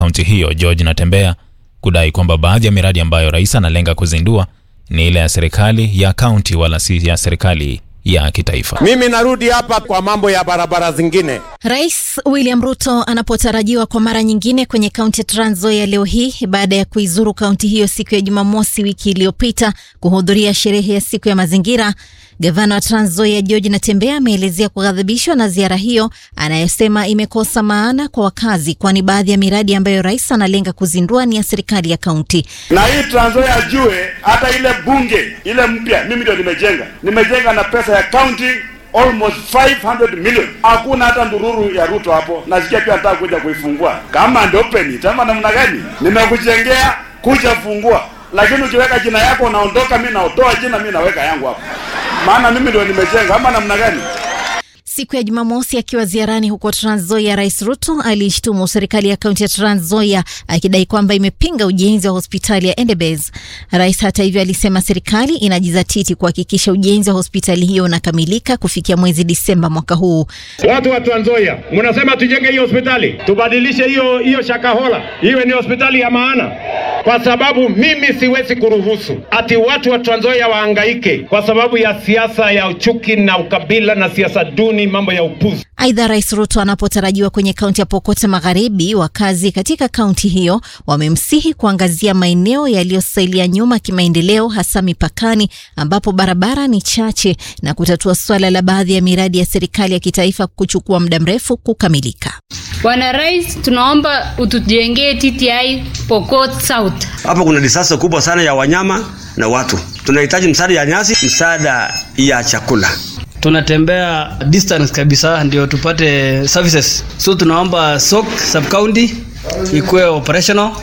kaunti hiyo George Natembea kudai kwamba baadhi ya miradi ambayo rais analenga kuzindua ni ile ya serikali ya kaunti wala si ya serikali ya kitaifa. Mimi narudi hapa kwa mambo ya barabara zingine. Rais William Ruto anapotarajiwa kwa mara nyingine kwenye kaunti ya Trans Nzoia leo hii baada ya kuizuru kaunti hiyo siku ya Jumamosi wiki iliyopita kuhudhuria sherehe ya siku ya mazingira. Gavana wa Trans Nzoia George Natembea ameelezea kughadhibishwa na ziara hiyo anayosema imekosa maana kwa wakazi, kwani baadhi ya miradi ambayo rais analenga kuzindua ni ya serikali ya kaunti. Na hii Trans Nzoia ajue hata ile bunge ile mpya mimi ndio nimejenga, nimejenga na pesa ya kaunti almost 500 million. Hakuna hata ndururu ya Ruto hapo. Nasikia pia nataka kuja kuifungua. Kama ndio open tama namna gani? Nimekujengea kuja fungua. Lakini ukiweka jina yako unaondoka, mimi naotoa jina, mimi naweka yangu hapo. Maana mimi ndio nimejenga ama namna gani? Siku ya Jumamosi akiwa ziarani huko Trans Nzoia, Rais Ruto aliishtumu serikali ya kaunti ya Trans Nzoia akidai kwamba imepinga ujenzi wa hospitali ya Endebess. Rais hata hivyo alisema serikali inajizatiti kuhakikisha ujenzi wa hospitali hiyo unakamilika kufikia mwezi Disemba mwaka huu. Watu wa Trans Nzoia, mnasema tujenge hiyo hospitali, tubadilishe hiyo hiyo Shakahola iwe ni hospitali ya maana, kwa sababu mimi siwezi kuruhusu ati watu wa Trans Nzoia wahangaike kwa sababu ya siasa ya uchuki na ukabila na siasa duni mambo ya upuzi. Aidha, Rais Ruto anapotarajiwa kwenye kaunti ya Pokot Magharibi, wakazi katika kaunti hiyo wamemsihi kuangazia maeneo yaliyosalia nyuma kimaendeleo, hasa mipakani ambapo barabara ni chache na kutatua suala la baadhi ya miradi ya serikali ya kitaifa kuchukua muda mrefu kukamilika. Bwana Rais, tunaomba utujengee TTI Pokot South. Hapa kuna disasa kubwa sana ya wanyama na watu. Tunahitaji msaada ya nyasi, msaada ya chakula tunatembea distance kabisa ndio tupate services, so tunaomba SOC sub county ikuwe operational.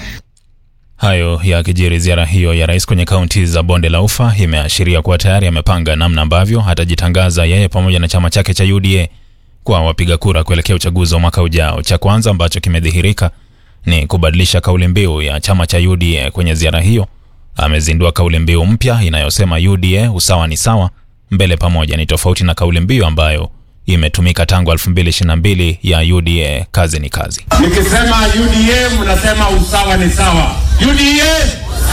Hayo yakijiri, ziara hiyo ya rais kwenye kaunti za bonde la ufa imeashiria kuwa tayari amepanga namna ambavyo atajitangaza yeye pamoja na chama chake cha UDA kwa wapiga kura kuelekea uchaguzi wa mwaka ujao. Cha kwanza ambacho kimedhihirika ni kubadilisha kauli mbiu ya chama cha UDA. Kwenye ziara hiyo amezindua kauli mbiu mpya inayosema UDA usawa ni sawa mbele pamoja ni tofauti na kauli mbiu ambayo imetumika tangu 2022 ya UDA kazi ni kazi. Nikisema UDA mnasema usawa ni sawa. UDA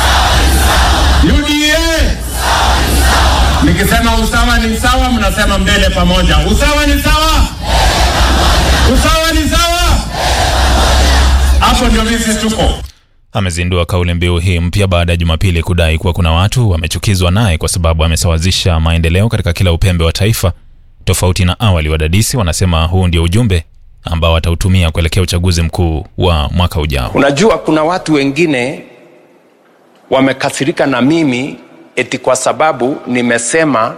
UDA Nikisema usawa ni sawa mnasema mbele pamoja. Usawa ni sawa. Usawa ni sawa. Hapo ndio sisi tuko. Amezindua kauli mbiu hii mpya baada ya Jumapili kudai kuwa kuna watu wamechukizwa naye kwa sababu amesawazisha maendeleo katika kila upembe wa taifa. Tofauti na awali, wadadisi wanasema huu ndio ujumbe ambao watautumia kuelekea uchaguzi mkuu wa mwaka ujao. Unajua, kuna watu wengine wamekasirika na mimi eti kwa sababu nimesema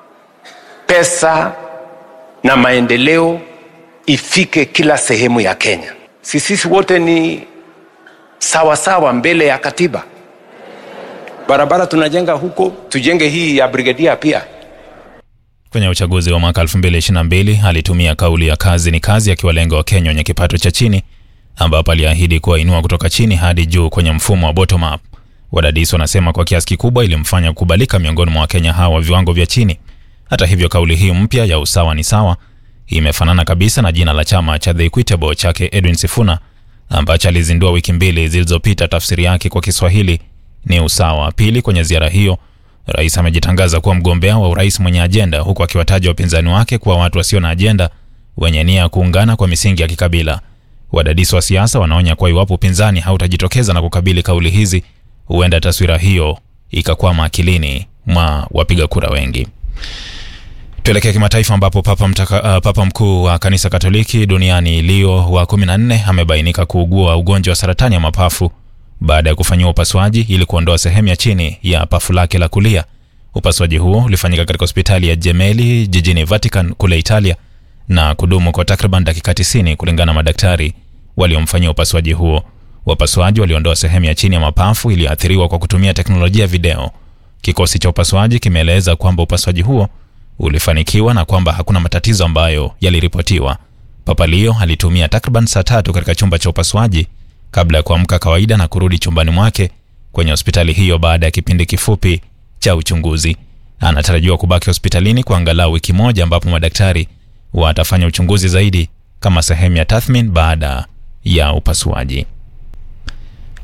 pesa na maendeleo ifike kila sehemu ya Kenya. Sisi wote ni sawa sawa mbele ya katiba. Barabara tunajenga huko, tujenge hii ya brigadia pia. Kwenye uchaguzi wa mwaka 2022 alitumia kauli ya kazi ni kazi, akiwalenga Wakenya wenye kipato cha chini, ambapo aliahidi kuwainua kutoka chini hadi juu kwenye mfumo wa bottom up. Wadadisi wanasema kwa kiasi kikubwa ilimfanya kukubalika miongoni mwa Wakenya hawa wa viwango vya chini. Hata hivyo, kauli hii mpya ya usawa ni sawa imefanana kabisa na jina la chama cha The Equitable chake Edwin Sifuna ambacho alizindua wiki mbili zilizopita. Tafsiri yake kwa Kiswahili ni usawa. Pili, kwenye ziara hiyo rais amejitangaza kuwa mgombea wa urais mwenye ajenda, huku akiwataja wapinzani wake kuwa watu wasio na ajenda wenye nia ya kuungana kwa misingi ya kikabila. Wadadisi wa siasa wanaonya kuwa iwapo upinzani hautajitokeza na kukabili kauli hizi, huenda taswira hiyo ikakwama akilini mwa wapiga kura wengi. Tuelekee kimataifa ambapo papa, mtaka, uh, papa mkuu wa kanisa Katoliki duniani Leo wa 14 amebainika kuugua ugonjwa wa saratani ya mapafu baada ya kufanyiwa upasuaji ili kuondoa sehemu ya chini ya pafu lake la kulia. Upasuaji huo ulifanyika katika hospitali ya Gemelli jijini Vatican kule Italia na kudumu kwa takriban dakika 90 kulingana na madaktari waliomfanyia upasuaji huo. Wapasuaji waliondoa sehemu ya chini ya mapafu iliyoathiriwa kwa kutumia teknolojia ya video. Kikosi cha upasuaji kimeeleza kwamba upasuaji huo ulifanikiwa na kwamba hakuna matatizo ambayo yaliripotiwa. Papa Leo alitumia takriban saa tatu katika chumba cha upasuaji kabla ya kuamka kawaida na kurudi chumbani mwake kwenye hospitali hiyo baada ya kipindi kifupi cha uchunguzi. Anatarajiwa kubaki hospitalini kwa angalau wiki moja, ambapo madaktari watafanya uchunguzi zaidi kama sehemu ya tathmini baada ya upasuaji.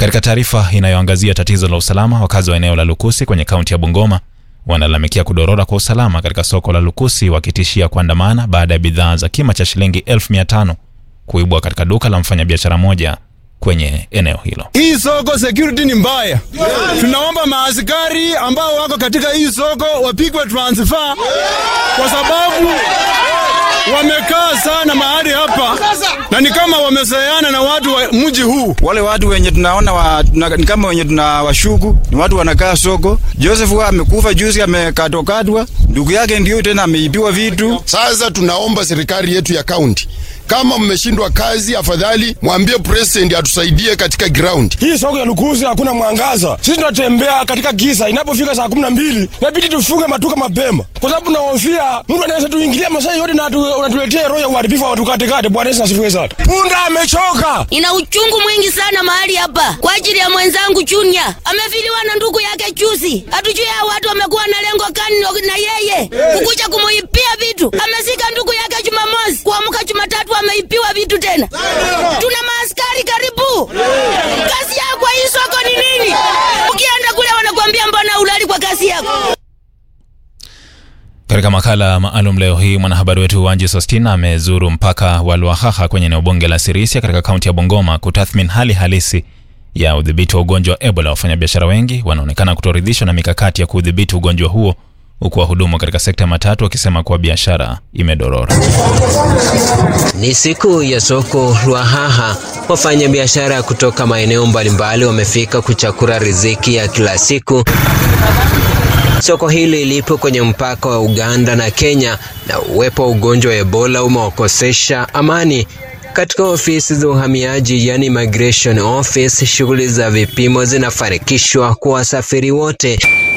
Katika taarifa inayoangazia tatizo la usalama, wakazi wa eneo la Lukusi kwenye kaunti ya Bungoma wanalalamikia kudorora kwa usalama katika soko la Lukusi, wakitishia kuandamana baada ya bidhaa za kima cha shilingi elfu mia tano kuibwa katika duka la mfanyabiashara moja kwenye eneo hilo. Hii soko security ni mbaya. Tunaomba maaskari ambao wako katika hii soko wapigwe transfer kwa sababu wamekaa sana mahali hapa na ni kama wamezoeana na watu wa mji huu. Wale watu wenye tunaona wa, tuna, ni kama wenye tunawashuku ni watu wanakaa soko. Joseph wa amekufa juzi, amekatwakatwa, ndugu yake ndio tena ameibiwa vitu. Sasa tunaomba serikali yetu ya kaunti kama mmeshindwa kazi, afadhali mwambie president atusaidie katika ground. Hii soko ya Lukuzi hakuna mwangaza, sisi tunatembea katika giza. Inapofika saa kumi na mbili inabidi tufunge maduka mapema, kwa sababu tunahofia mtu anaweza tuingilia masaa yote na unatuletea roho ya uharibifu wa tukatekate. Bwana Yesu asifiwe sana. Punda amechoka, ina uchungu mwingi sana mahali hapa kwa ajili ya mwenzangu Junior, amefiliwa na ndugu yake juzi. Hatujui hao watu wamekuwa na lengo gani na yeye kukuja kumuipia vitu. Amesika ndugu yake Jumamosi, kuamka Jumatatu ameipiwa vitu tena. Tuna maaskari karibu. Kazi yako kwa hii soko ni nini? Ukienda kule wanakuambia mbona ulali kwa kazi yako? Katika makala maalum leo hii mwanahabari wetu Wanji Sostina amezuru mpaka wa Lwahaha kwenye eneo bunge la Sirisia katika kaunti ya Bungoma kutathmini hali halisi ya udhibiti wa ugonjwa wa Ebola. Wafanyabiashara wengi wanaonekana kutoridhishwa na mikakati ya kudhibiti ugonjwa huo huku wahudumu katika sekta ya matatu wakisema kuwa biashara imedorora. Ni siku ya soko Lwahaha. Wafanyabiashara kutoka maeneo mbalimbali wamefika kuchakura riziki ya kila siku. Soko hili lipo kwenye mpaka wa Uganda na Kenya, na uwepo wa ugonjwa wa Ebola umewakosesha amani. Katika ofisi za uhamiaji, yani immigration office, shughuli za vipimo zinafanikishwa kwa wasafiri wote.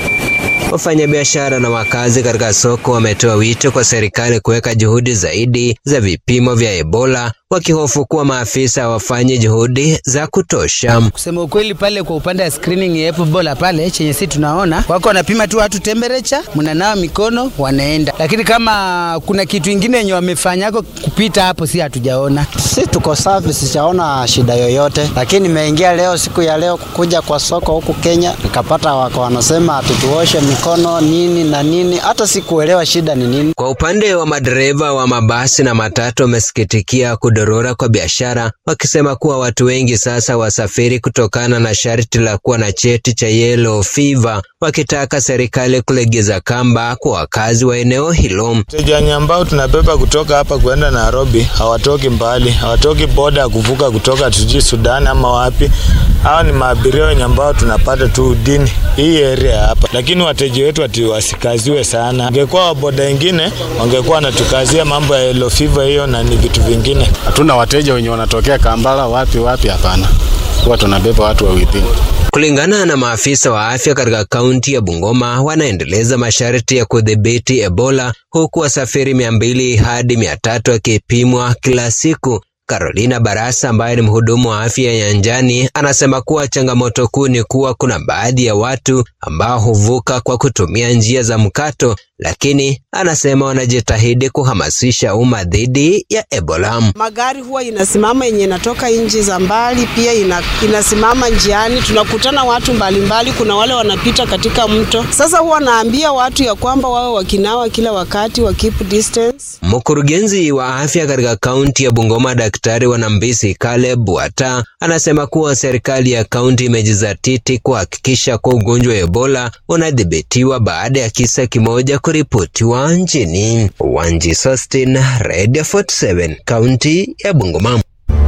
Wafanyabiashara na wakazi katika soko wametoa wito kwa serikali kuweka juhudi zaidi za vipimo vya Ebola, wakihofu kuwa maafisa hawafanye juhudi za kutosha. Kusema ukweli, pale kwa upande wa screening ya Ebola pale chenye si tunaona wako wanapima tu watu temperature, mnanawa mikono, wanaenda. Lakini kama kuna kitu ingine yenye wamefanyako kupita hapo, si hatujaona. Si tuko safi, sijaona shida yoyote, lakini nimeingia leo, siku ya leo kukuja kwa soko huku Kenya, nikapata wako wanasema tutuoshe mikono nini na nini, hata sikuelewa shida ni nini. Kwa upande wa madereva wa mabasi na matatu wamesikitikia kudorora kwa biashara, wakisema kuwa watu wengi sasa wasafiri kutokana na sharti la kuwa na cheti cha yellow fever, wakitaka serikali kulegeza kamba kwa wakazi wa eneo hilo. Wateja ambao tunabeba kutoka hapa kuenda Nairobi hawatoki mbali, hawatoki boda ya kuvuka kutoka tujui Sudan ama wapi. Hawa ni maabiria wenye ambao tunapata tu dini hii area hapa, lakini wateja wetu ati wasikaziwe sana. Wangekuwa waboda wengine wangekuwa wanatukazia mambo ya yellow fever hiyo na ni vitu vingine. Hatuna wateja wenye wanatokea Kampala wapi wapi, hapana, huwa tunabeba watu wa within. Kulingana na maafisa wa afya katika kaunti ya Bungoma, wanaendeleza masharti ya kudhibiti Ebola, huku wasafiri mia mbili hadi mia tatu wakipimwa kila siku. Carolina Barasa ambaye ni mhudumu wa afya ya nyanjani anasema kuwa changamoto kuu ni kuwa kuna baadhi ya watu ambao huvuka kwa kutumia njia za mkato, lakini anasema wanajitahidi kuhamasisha umma dhidi ya Ebola. Magari huwa inasimama yenye inatoka nchi za mbali, pia ina, inasimama njiani. Tunakutana watu mbalimbali mbali. Kuna wale wanapita katika mto. Sasa huwa naambia watu ya kwamba wawe wakinawa kila wakati, wa keep distance. Mkurugenzi wa afya katika kaunti ya Bungoma Daktari Wanambisi Caleb Wata anasema kuwa serikali ya kaunti imejizatiti kuhakikisha kuwa ugonjwa wa Ebola unadhibitiwa baada ya kisa kimoja kuripotiwa nchini. Wanji Sostin, Radio 47, kaunti ya Bungoma.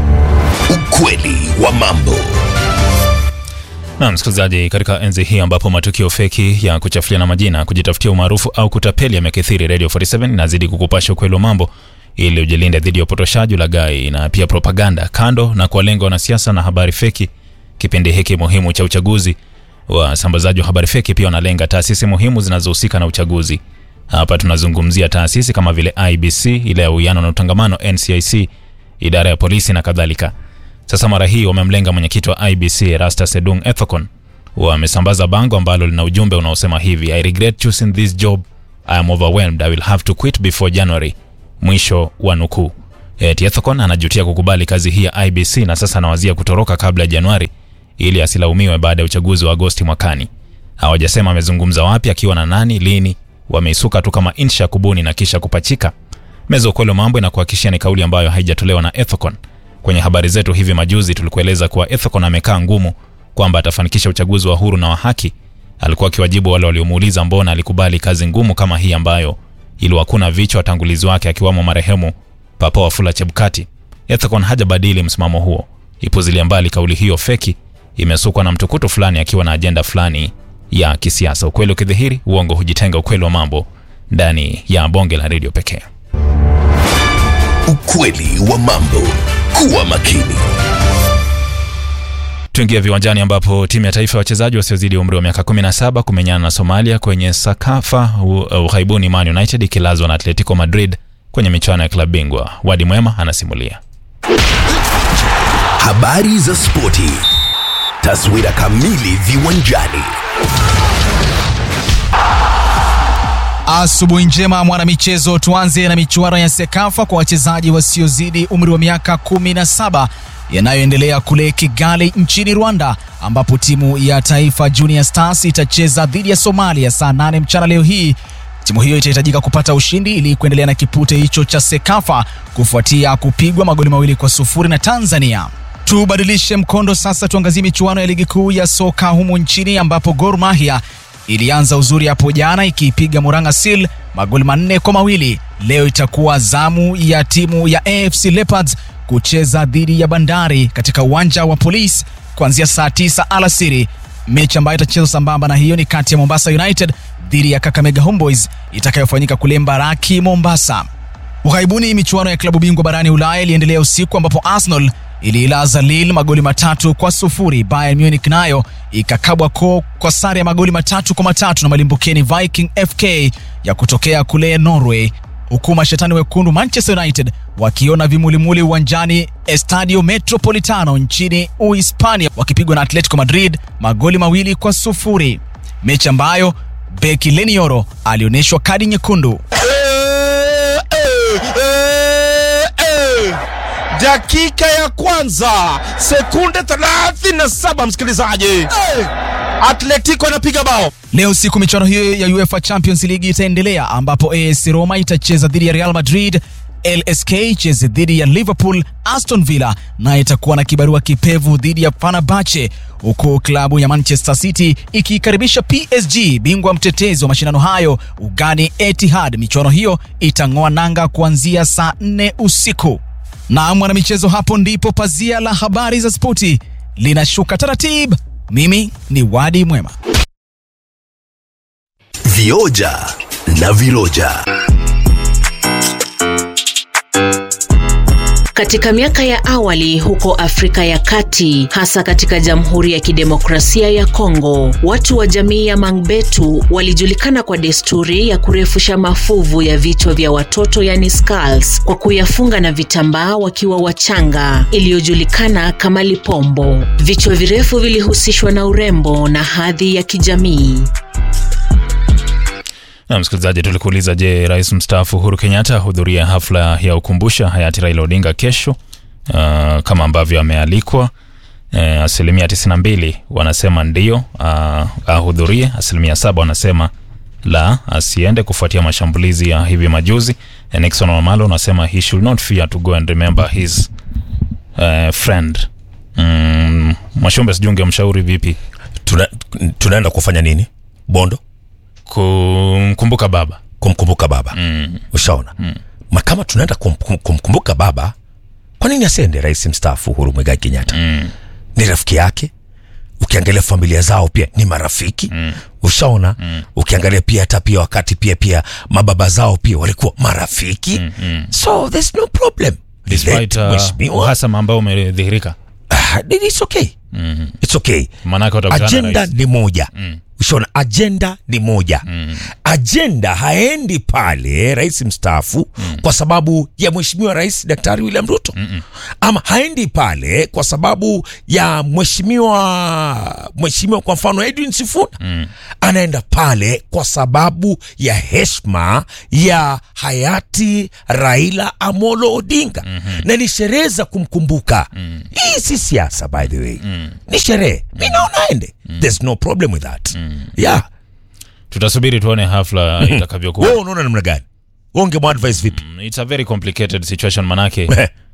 Ukweli wa mambo. Na msikilizaji, katika enzi hii ambapo matukio feki ya kuchafuliana majina, kujitafutia umaarufu au kutapeli yamekithiri, Radio 47 inazidi kukupasha ukweli wa mambo ili ujilinde dhidi ya upotoshaji, ulaghai na pia propaganda. Kando na kuwalenga wanasiasa na habari feki, kipindi hiki muhimu cha uchaguzi, wasambazaji wa habari feki pia wanalenga taasisi muhimu zinazohusika na uchaguzi. Hapa tunazungumzia taasisi kama vile IBC, ile ya uwiano na utangamano, NCIC, idara ya polisi na kadhalika. Sasa mara hii wamemlenga mwenyekiti wa IBC Erastus Edung Ethekon. Wamesambaza bango ambalo lina ujumbe unaosema hivi: I regret choosing this job, I am overwhelmed, I will have to quit before January. Mwisho wa nukuu. Eti Ethekon anajutia kukubali kazi hii ya IBC na sasa anawazia kutoroka kabla ya Januari ili asilaumiwe baada ya uchaguzi wa Agosti mwakani. Hawajasema amezungumza wapi, akiwa na nani, lini. Wameisuka tu kama insha ya kubuni na kisha kupachika. Meza ukweli wa mambo inakuhakikishia ni kauli ambayo haijatolewa na Ethicon. Kwenye habari zetu hivi majuzi tulikueleza kuwa Ethicon amekaa ngumu kwamba atafanikisha uchaguzi wa huru na wa haki. Alikuwa akiwajibu wale waliomuuliza mbona alikubali kazi ngumu kama hii ambayo iliwakuna vichwa watangulizi wake akiwamo marehemu Papa Wafula Chebukati. Ethicon hajabadili msimamo huo, ipuzilia mbali kauli hiyo feki, imesukwa na mtukutu fulani akiwa na ajenda fulani ya kisiasa. Ukweli ukidhihiri, uongo hujitenga. Ukweli wa mambo ndani ya bonge la redio pekee. Ukweli wa mambo. Kuwa makini. Tuingia viwanjani ambapo timu ya taifa ya wachezaji wasiozidi umri wa miaka 17 kumenyana na Somalia kwenye Sakafa ughaibuni, Man United ikilazwa na Atletico Madrid kwenye michuano ya klabu bingwa. Wadi Mwema anasimulia. Habari za spoti, taswira kamili viwanjani. Asubuhi njema mwanamichezo, tuanze na michuano ya Sekafa kwa wachezaji wasiozidi umri wa miaka 17 yanayoendelea kule Kigali nchini Rwanda, ambapo timu ya taifa Junior Stars itacheza dhidi ya Somalia saa 8 mchana leo hii. Timu hiyo itahitajika kupata ushindi ili kuendelea na kipute hicho cha Sekafa kufuatia kupigwa magoli mawili kwa sufuri na Tanzania. Tubadilishe mkondo sasa, tuangazie michuano ya ligi kuu ya soka humu nchini ambapo Gor Mahia ilianza uzuri hapo jana ikiipiga Murang'a Seal magoli manne kwa mawili. Leo itakuwa zamu ya timu ya AFC Leopards kucheza dhidi ya Bandari katika uwanja wa Police kuanzia saa tisa alasiri. Mechi ambayo itachezwa sambamba na hiyo ni kati ya Mombasa United dhidi ya Kakamega Homeboys itakayofanyika kule Mbaraki, Mombasa. Ughaibuni, michuano ya klabu bingwa barani Ulaya iliendelea usiku ambapo Arsenal iliilaza Lille magoli matatu kwa sufuri. Bayern Munich nayo ikakabwa ko kwa sare ya magoli matatu kwa matatu na malimbukeni Viking FK ya kutokea kule Norway, huku mashetani wekundu Manchester United wakiona vimulimuli uwanjani Estadio Metropolitano nchini Uhispania wakipigwa na Atletico Madrid magoli mawili kwa sufuri, mechi ambayo beki Lenioro alionyeshwa kadi nyekundu. dakika ya kwanza sekunde 37 msikilizaji hey! atletico anapiga bao Leo siku michuano hiyo ya UEFA Champions League itaendelea ambapo AS Roma itacheza dhidi ya Real Madrid, LSK icheze dhidi ya Liverpool, Aston Villa naye itakuwa na kibarua kipevu dhidi ya Fenerbahce, huku klabu ya Manchester City ikiikaribisha PSG, bingwa mtetezi wa mashindano hayo ugani Etihad. Michuano hiyo itang'oa nanga kuanzia saa 4 usiku. Na mwanamichezo, hapo ndipo pazia la habari za spoti linashuka taratibu. Mimi ni Wadi Mwema. Vioja na viroja. Katika miaka ya awali huko Afrika ya Kati, hasa katika Jamhuri ya Kidemokrasia ya Kongo, watu wa jamii ya Mangbetu walijulikana kwa desturi ya kurefusha mafuvu ya vichwa vya watoto yani skulls, kwa kuyafunga na vitambaa wakiwa wachanga, iliyojulikana kama lipombo. Vichwa virefu vilihusishwa na urembo na hadhi ya kijamii. Na msikilizaji, tulikuuliza je, rais mstaafu Uhuru Kenyatta ahudhuria hafla ya ukumbusha hayati Raila Odinga kesho, uh, kama ambavyo amealikwa. Uh, asilimia 92 wanasema ndio uh, ahudhurie, asilimia saba wanasema la asiende kufuatia mashambulizi ya hivi majuzi. Uh, Nixon Wamalo anasema he should not fear to go and remember his uh, friend. Mm, Mwashombe, sijui ungemshauri vipi? Tuna, tunaenda kufanya nini Bondo? Kumkumbuka baba, kumkumbuka baba mm. Ushaona mm. kama tunaenda kum, kum, kumkumbuka baba, kwa nini asiende rais mstaafu Uhuru Muigai Kenyatta? mm. Ni rafiki yake, ukiangalia familia zao pia ni marafiki mm. Ushaona mm. Ukiangalia pia hata pia wakati pia pia mababa zao pia walikuwa marafiki mm, mm. So there's no problem despite uh, uhasama ambao umedhihirika uh, it's okay mm. it's okay Manake watakutana agenda rais. ni moja Mm. ushaona ajenda ni moja mm. ajenda haendi pale rais mstaafu mm. kwa sababu ya mheshimiwa rais daktari william ruto Mm-mm. ama haendi pale kwa sababu ya mheshimiwa mheshimiwa kwa mfano edwin sifuna mm. anaenda pale kwa sababu ya heshma ya hayati raila amolo odinga mm-hmm. na ni sherehe za kumkumbuka mm. hii si siasa by the way mm. ni sherehe mi naona aende mm. there's no problem with that mm. yeah tutasubiri tuone hafla itakavyokuwa wewe unaona namna gani wewe ungemwadvise vipi Mm, it's a very complicated situation manake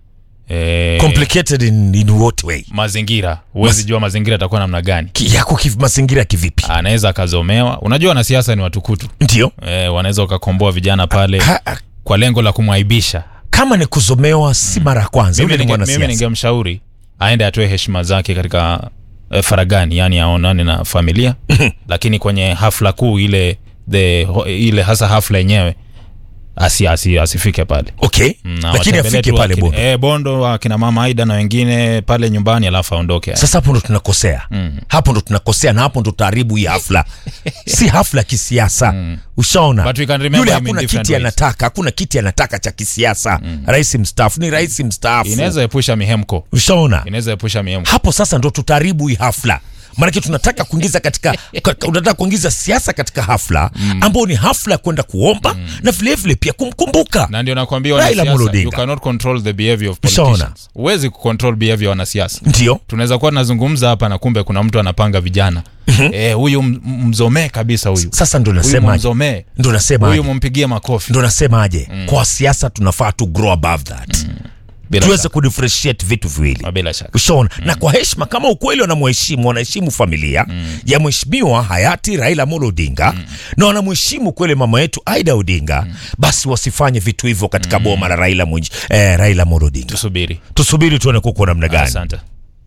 eh, complicated in, in what way mazingira huwezi jua mazingira atakuwa namna gani Ki- yako kiv, mazingira kivipi anaweza akazomewa unajua wanasiasa ni watukutu ndio eh, wanaweza wakakomboa vijana pale kwa lengo la kumwaibisha kama ni kuzomewa si mara ya kwanza mimi yule ni ninge- mimi mwanasiasa ningemshauri aende atoe heshima zake katika eh, faragani yani aonane na familia lakini kwenye hafla kuu ile the, ho- ile hasa hafla yenyewe asi, asi, asifike pale okay Mm, lakini awatembelee afike tu pale akina- bondo eh, bondo akina mama aida na wengine pale nyumbani alafu aondoke sasa hapo ndo tunakosea mm. hapo ndo tunakosea na hapo ndo taharibu hii hafla si hafla ya kisiasa mm. ushaona But we can remember yule him in hakuna different kiti ways. anataka hakuna kiti anataka cha kisiasa mm. rais mstaafu ni rais mstaafu inaweza epusha mihemko ushaona inaweza epusha mihemko hapo sasa ndo tutaharibu hii hafla maanake tunataka kuingiza katika ka- unataka kuingiza siasa katika hafla mm. ambao ni hafla ya kwenda kuomba mm. na vilevile pia kumkumbuka na ndio nakwambia Raila wanasiasa Amolo you Odinga. cannot control the behavior of Ushaona? politicians huwezi kucontrol behavior ya wanasiasa ndio tunaweza kuwa tunazungumza hapa na kumbe kuna mtu anapanga vijana eh, huyu m- m- mzomee kabisa huyu sasa ndo Huyu nasema mzomee ndo nasema huyu mumpigie makofi ndo nasemaje Mm. kwa siasa tunafaa tu grow above that Bila tuweze kudifferentiate vitu viwili bila shaka ushaona na kwa heshima kama ukweli wanamheshimu wanaheshimu familia ya mheshimiwa hayati raila amolo odinga na wanamheshimu kweli mama yetu aida odinga basi wasifanye vitu hivyo katika boma la raila, Mwenj, eh, raila amolo odinga tusubiri tusubiri tuone kuko namna gani asante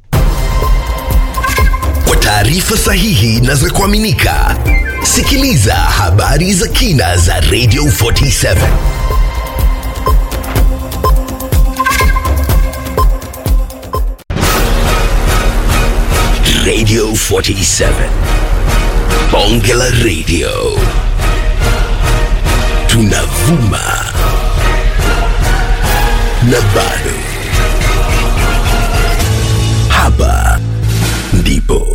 Kwa taarifa sahihi na za kuaminika, sikiliza habari za kina za Radio 47 Radio 47 Bonge la Radio, tunavuma na bado hapa ndipo